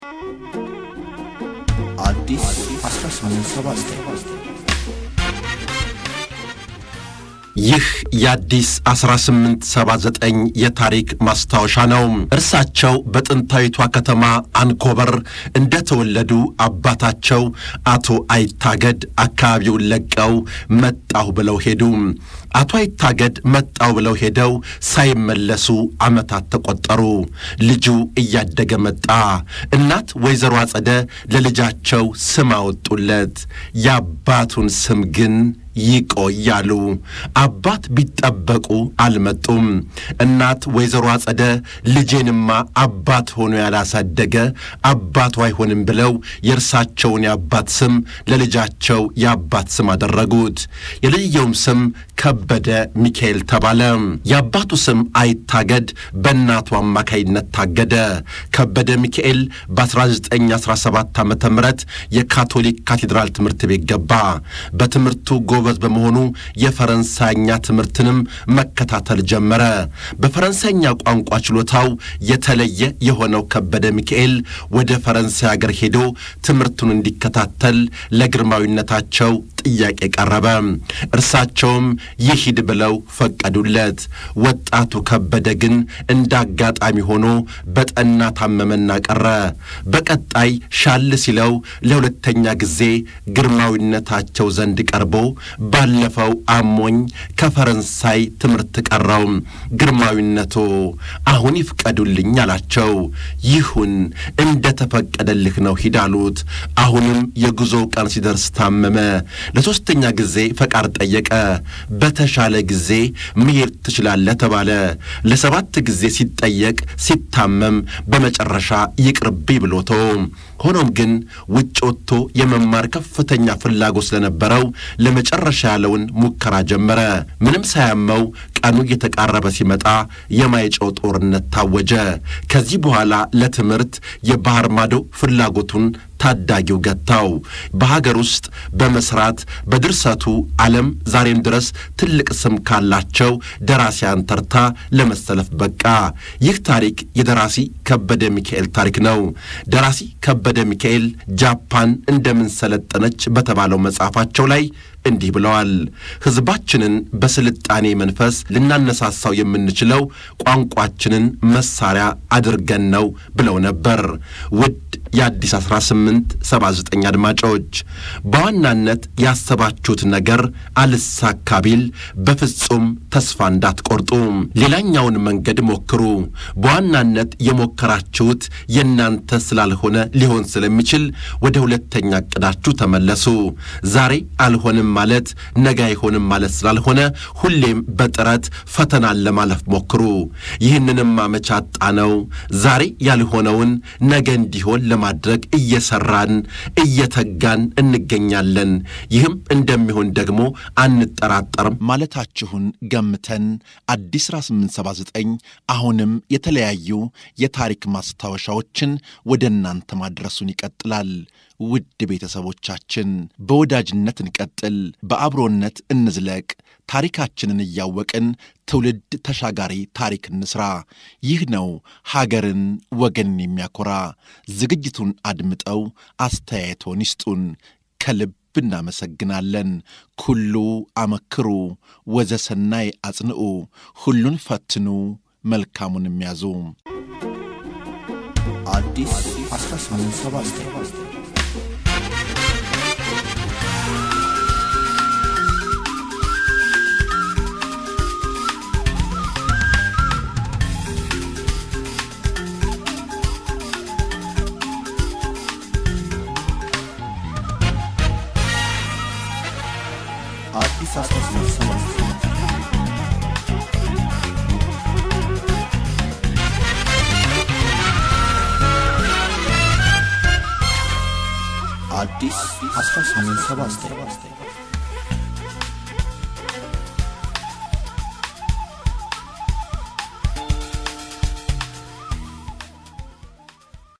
አዲስ 1879 ይህ የአዲስ 1879 የታሪክ ማስታወሻ ነው። እርሳቸው በጥንታዊቷ ከተማ አንኮበር እንደተወለዱ አባታቸው አቶ አይታገድ አካባቢውን ለቀው መጣሁ ብለው ሄዱ። አቶ አይታገድ መጣው ብለው ሄደው ሳይመለሱ ዓመታት ተቆጠሩ። ልጁ እያደገ መጣ። እናት ወይዘሮ አጸደ ለልጃቸው ስም አወጡለት። የአባቱን ስም ግን ይቆያሉ። አባት ቢጠበቁ አልመጡም። እናት ወይዘሮ አጸደ ልጄንማ አባት ሆኖ ያላሳደገ አባቱ አይሆንም ብለው የእርሳቸውን የአባት ስም ለልጃቸው የአባት ስም አደረጉት። የልጅየውም ስም ከበደ ሚካኤል ተባለ። የአባቱ ስም አይታገድ በእናቱ አማካይነት ታገደ። ከበደ ሚካኤል በ1917 ዓ ም የካቶሊክ ካቴድራል ትምህርት ቤት ገባ። በትምህርቱ ጎበዝ በመሆኑ የፈረንሳይኛ ትምህርትንም መከታተል ጀመረ። በፈረንሳይኛ ቋንቋ ችሎታው የተለየ የሆነው ከበደ ሚካኤል ወደ ፈረንሳይ አገር ሄዶ ትምህርቱን እንዲከታተል ለግርማዊነታቸው ጥያቄ ቀረበ። እርሳቸውም ይሂድ ብለው ፈቀዱለት። ወጣቱ ከበደ ግን እንደ አጋጣሚ ሆኖ በጠና ታመመና ቀረ። በቀጣይ ሻል ሲለው ለሁለተኛ ጊዜ ግርማዊነታቸው ዘንድ ቀርቦ ባለፈው አሞኝ ከፈረንሳይ ትምህርት ቀረው፣ ግርማዊነቶ አሁን ይፍቀዱልኝ አላቸው። ይሁን እንደ ተፈቀደልህ ነው ሂድ አሉት። አሁንም የጉዞው ቀን ሲደርስ ታመመ። ለሦስተኛ ጊዜ ፈቃድ ጠየቀ። በተሻለ ጊዜ መሄድ ትችላለህ ተባለ። ለሰባት ጊዜ ሲጠየቅ ሲታመም በመጨረሻ ይቅርብኝ ብሎ ተወው። ሆኖም ግን ውጭ ወጥቶ የመማር ከፍተኛ ፍላጎት ስለነበረው ለመጨረሻ ያለውን ሙከራ ጀመረ። ምንም ሳያመው ቀኑ እየተቃረበ ሲመጣ የማይጨው ጦርነት ታወጀ። ከዚህ በኋላ ለትምህርት የባህር ማዶ ፍላጎቱን ታዳጊው ገታው። በሀገር ውስጥ በመስራት በድርሰቱ ዓለም ዛሬም ድረስ ትልቅ ስም ካላቸው ደራሲያን ተርታ ለመሰለፍ በቃ። ይህ ታሪክ የደራሲ ከበደ ሚካኤል ታሪክ ነው። ደራሲ ከበደ ሚካኤል ጃፓን እንደምን ሰለጠነች በተባለው መጽሐፋቸው ላይ እንዲህ ብለዋል። ሕዝባችንን በስልጣኔ መንፈስ ልናነሳሳው የምንችለው ቋንቋችንን መሳሪያ አድርገን ነው ብለው ነበር። ውድ የአዲስ 1879 አድማጮች በዋናነት ያሰባችሁት ነገር አልሳካ ቢል በፍጹም ተስፋ እንዳትቆርጡ፣ ሌላኛውን መንገድ ሞክሩ። በዋናነት የሞከራችሁት የእናንተ ስላልሆነ ሊሆን ስለሚችል ወደ ሁለተኛ ዕቅዳችሁ ተመለሱ። ዛሬ አልሆንም ማለት ነገ አይሆንም ማለት ስላልሆነ ሁሌም በጥረት ፈተናን ለማለፍ ሞክሩ። ይህንንም አመቻጣ ነው ዛሬ ያልሆነውን ነገ እንዲሆን ለማድረግ እየሰራን እየተጋን እንገኛለን። ይህም እንደሚሆን ደግሞ አንጠራጠርም ማለታችሁን ገምተን አዲስ 1879 አሁንም የተለያዩ የታሪክ ማስታወሻዎችን ወደ እናንተ ማድረሱን ይቀጥላል። ውድ ቤተሰቦቻችን በወዳጅነት እንቀጥል፣ በአብሮነት እንዝለቅ፣ ታሪካችንን እያወቅን ትውልድ ተሻጋሪ ታሪክ እንስራ። ይህ ነው ሀገርን ወገንን የሚያኮራ። ዝግጅቱን አድምጠው አስተያየቶን ይስጡን። ከልብ እናመሰግናለን። ኩሉ አመክሩ ወዘሰናይ አጽንዑ፣ ሁሉን ፈትኑ መልካሙን የሚያዙ አዲስ 1879 አዲስ 1879 አዲስ 1879